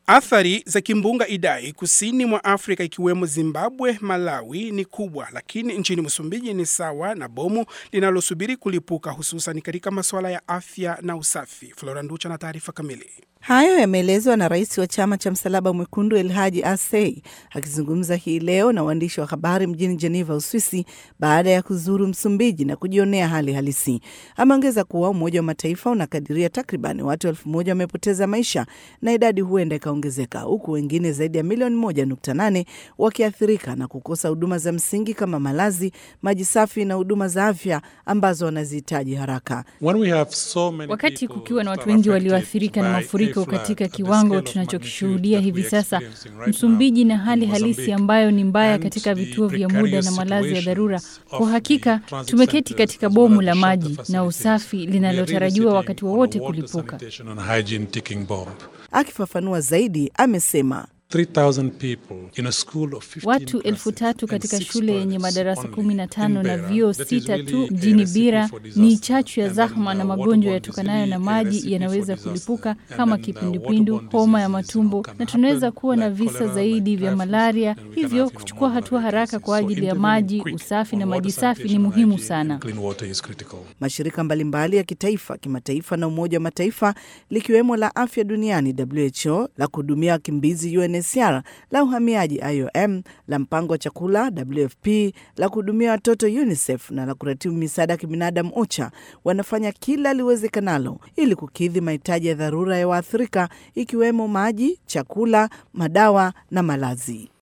Athari za kimbunga Idai kusini mwa Afrika ikiwemo Zimbabwe, Malawi ni kubwa, lakini nchini Msumbiji ni sawa na bomu linalosubiri kulipuka, hususan katika masuala ya afya na usafi. Flora Nducha na taarifa kamili. Hayo yameelezwa na rais wa chama cha Msalaba Mwekundu Elhaji Asei akizungumza hii leo na waandishi wa habari mjini Geneva, Uswisi, baada ya kuzuru Msumbiji na kujionea hali halisi. Ameongeza kuwa Umoja wa Mataifa unakadiria takriban watu elfu moja wamepoteza maisha na idadi huenda ikaongezeka, huku wengine zaidi ya milioni moja nukta nane wakiathirika na kukosa huduma za msingi kama malazi, maji safi na huduma za afya ambazo wanazihitaji haraka. So wakati kukiwa na watu wengi walioathirika na mafuriko katika kiwango tunachokishuhudia hivi sasa Msumbiji, na hali halisi ambayo ni mbaya katika vituo vya muda na malazi ya dharura, kwa hakika tumeketi katika bomu la maji na usafi linalotarajiwa wakati wowote wa kulipuka. Akifafanua zaidi, amesema Watu elfu tatu katika shule yenye madarasa kumi na tano na vyuo sita tu mjini Bira ni chachu ya zahma na magonjwa yatokanayo na maji yanaweza kulipuka kama kipindupindu, homa ya matumbo, na tunaweza kuwa na visa zaidi vya malaria. Hivyo kuchukua hatua haraka kwa ajili ya maji, usafi na maji safi ni muhimu sana. Mashirika mbalimbali ya kitaifa, kimataifa na Umoja wa Mataifa likiwemo la afya duniani WHO, la kuhudumia wakimbizi UNHCR, la uhamiaji IOM, la mpango wa chakula WFP, la kuhudumia watoto UNICEF na la kuratibu misaada ya kibinadamu OCHA wanafanya kila liwezekanalo ili kukidhi mahitaji ya dharura ya waathirika ikiwemo maji, chakula, madawa na malazi.